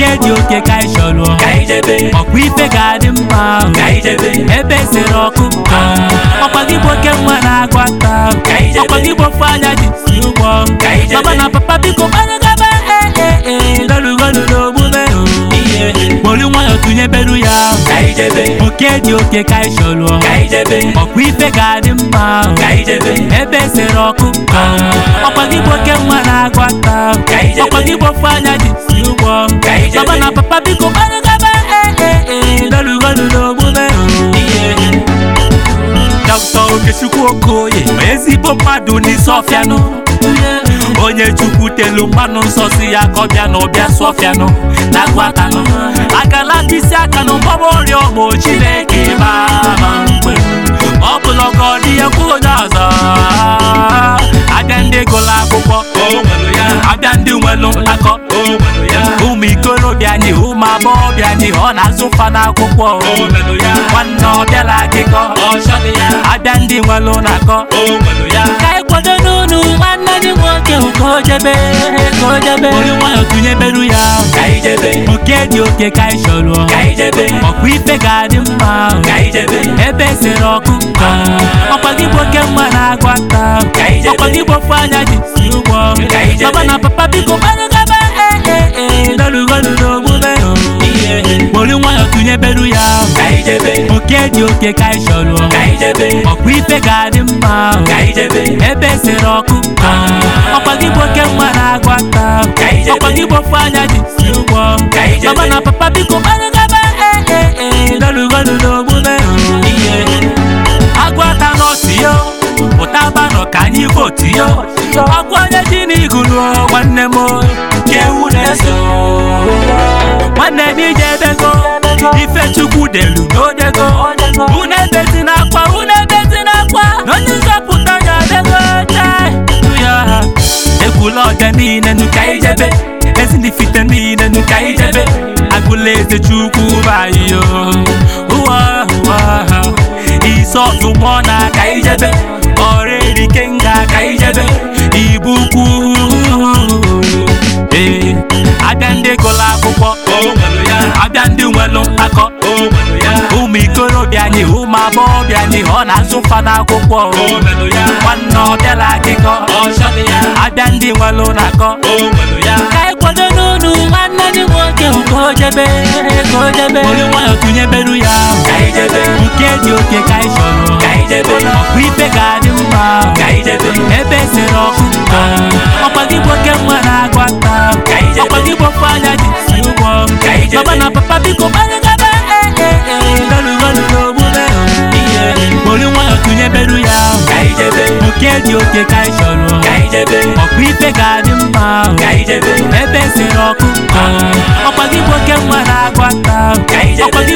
nke dị oke ka anyị chọrọ ka anyị jebe ọkwa ife ga-adị mma ka anyị jebe ebe sere ọkụ ọkwa gị bụ oke nwa na-agụ ata Ka anyị jebe. ọkwa gị bụ ofe anya ji si ụgbọ Ka anyị jebe. baba na papa biko gbanyegaba ee lọrugolu n'omume ihe kpori nwayọ tụnyebelu ya ka anyị jebe oke dị oke ka anyị chọrọ ka anyị jebe ọkwa ife ga-adị mma ka anyị jebe ebe sere ọkụ ọkwa gị bụ oke nwa na-agụ ata Ka anyị jebe. ọkwa gị bụ ofe anya ji si ụgbọ Ka anyị jebe. baba na papa biko gbanyegaba ee lọrugolu n'omume ihe Dr. Okechukwu Okoye ezigbo mmadụ n'isi ọfịanụ onye chukwu telu mmanụ nsọ si ya ka ọ bịa na ọbịa sụọfịanụ na agwatanụ akala mkpịsị aka na mgbaba ọrịa ọmụ chineke mama mgbe ọ bụla ọgọ dị ya kwuo onye ọzọ abịa ndị gụrụ akwụkwọ o nwere ya abịa ndị nwelu mkpakọ o nwere ya ụmụ ikorobịa anyị ụmụ agbọghọbịa anyị ọ na-azụ fa n'akwụkwọ o nwere ya nwanne ọ bịala akịkọ ọchọ dị ya abịa ndị nwelu na-akọ o nwere ya ka anyị kwado n'unu nwanne anyị nwoke ka o jebe ka o jebe ori nwayọ tụnyebelu ya ka anyị jebe oke dị oke ka anyị chọrọ ka anyị jebe ọkwa ife ga-adị mma ka anyị jebe ebe sere ọkụ ọkwa gị bụ oke mma na-agụ ata Ka anyị jebe. ọkwa gị bụ ofe anya ji si ụgbọ Ka anyị jebe. baba na papa biko gbanyegaba ee lọrugolu n'omume ihe kpori nwayọ tụnyebelu ya ka anyị jebe oke dị oke ka anyị chọrọ ka anyị jebe ọkwa ife ga-adị mma ka anyị jebe ebe sere ọkụ ọkwa gị bụ oke nwa na-agụ ata Ka anyị jebe. ọkwa gị bụ ofe anya ji si ụgbọ Ka anyị jebe. baba na papa biko gbanyegaba ee lọrugolu n'omume ihe agwata n'otu yo pụtaba nọ ka anyị votu yo ọkwa onye ji n'igulu nwanne m ka ewu na-eso nwanne m ije ebego ife chukwu delu n'odego unu ebezi n'akwa unu ebezi n'akwa na onye nzọpụta ya adego ya ekwula ọja niile nu ka anyị jebe ezinifite niile nu ka anyị jebe agụla eze chukwu bayo ụwa ụwa isi ọdụmọ na ka anyị jebe ọrụ erike nga ka anyị jebe ibu ukwu ee abịa ndị gụrụ akwụkwọ o nwere ya abịa ndị nwelu mkpakọ o nwere ya ụmụ ikorobịa anyị ụmụ agbọghọbịa anyị ọ na-azụ fa n'akwụkwọ o nwere ya nwanne ọ bịala akịkọ ọchọ dị ya abịa ndị nwelu na-akọ o nwere ya ka anyị kwado n'unu nwanne anyị nwoke ka o jebe ka o jebe ori nwayọ tụnyebelu ya ka anyị jebe nke dị oke ka anyị chọrọ ka anyị jebe ọkwa ife ga-adị mma ka anyị jebe ebe sere ọkụ ọkwa gị bụ oke nwa na-agụ ata Ka anyị jebe. ọkwa gị bụ ofe anya ji si ụgbọ Ka anyị jebe. baba na papa biko gbanyegaba lọrugolu n'omume ihe ori nwayọ tụnyebelu ya ka anyị jebe oke dị oke ka anyị chọrọ ka anyị jebe ọkwa ife ga-adị mma ka anyị jebe ebe sere ọkụ ọkwa gị bụ oke nwa na-agụ ata Ka anyị jebe. ọkwa gị